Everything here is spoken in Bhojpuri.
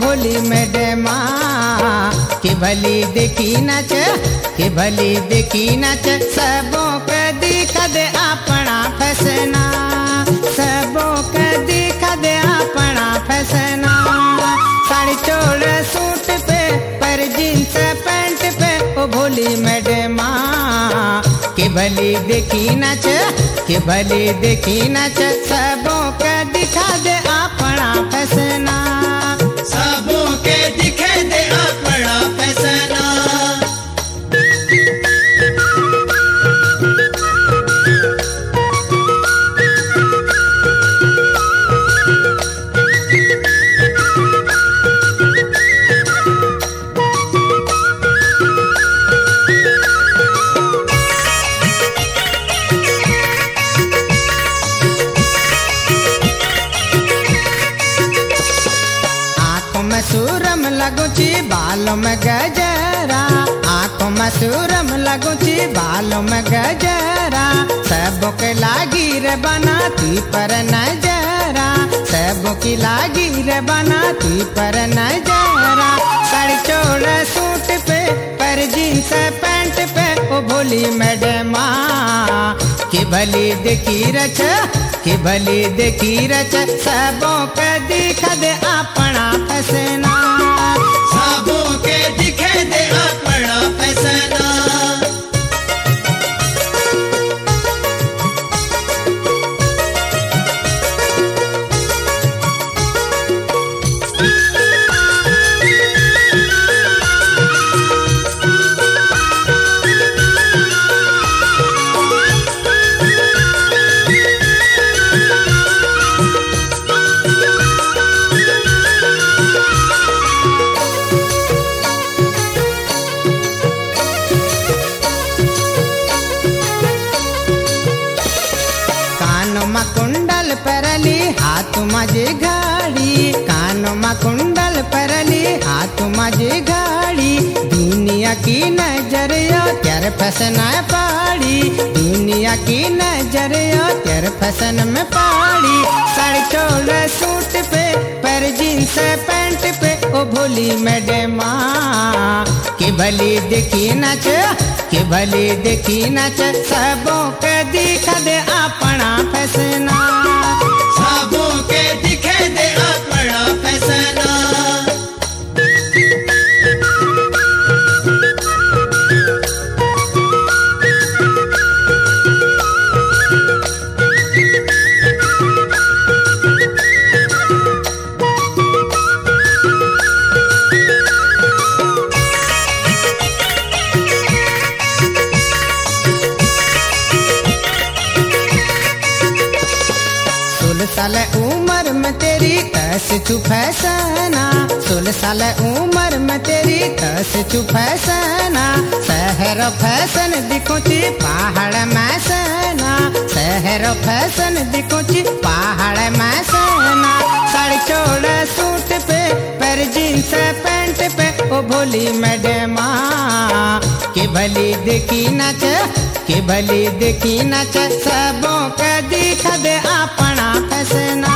भोली मैडमा के भली देखी नच के भली देखी नच सबों के दिखा दे अपना फसना सबों के दिखा दे अपना फसना साड़ी चोड़ सूट पे पर जींस पैंट पे ओ भोली मैडमा के भली देखी नच के भली देखी नच सबों के दिखा दे अपना फसना सबों के दिखे दे अपना फैसना आंखों में सूरम लगुची बालों में गजरा आंखों में सूरम लगुची बालों में गजरा सबों के लागी रे बनाती पर नजरा सबों की लागी रे बनाती पर नजरा साड़ी चोड़ सूट पे पर जींस पैंट पे ओ भोली मैडमा के भली देखी रच के भली देखी रच सबों के दिखा दे अपना फसना सबों के दिखे दे अपना फैसना कानों में कुंडल परली हाथ मजे घाड़ी कानों में कुंडल परली हाथ मजे घाड़ी दुनिया की नजर यो तेर फसना पाड़ी दुनिया की नजर यो तेर फसन में पाड़ी साड़ी चोल सूट पे पर जींस पैंट पे ओ भोली मैडमा के भली देखी नच के भली देखी नच सबों के दिखा दे अपना फसना सबों के दिखे दे अपना फैसना सोलह साल उम्र में तेरी तस चुफैसना सोलह साल उम्र में तेरी तस चुफैसना शहर फैशन दिखोची पहाड़ में सना शहर फैशन दिखोची पहाड़ में सना साड़ी चोड़ सूट पे पर जींस पैंट पे ओ भोली मैडमा के भली देखी नच के भली देखी नच सबों के दिखा दे अपना फसना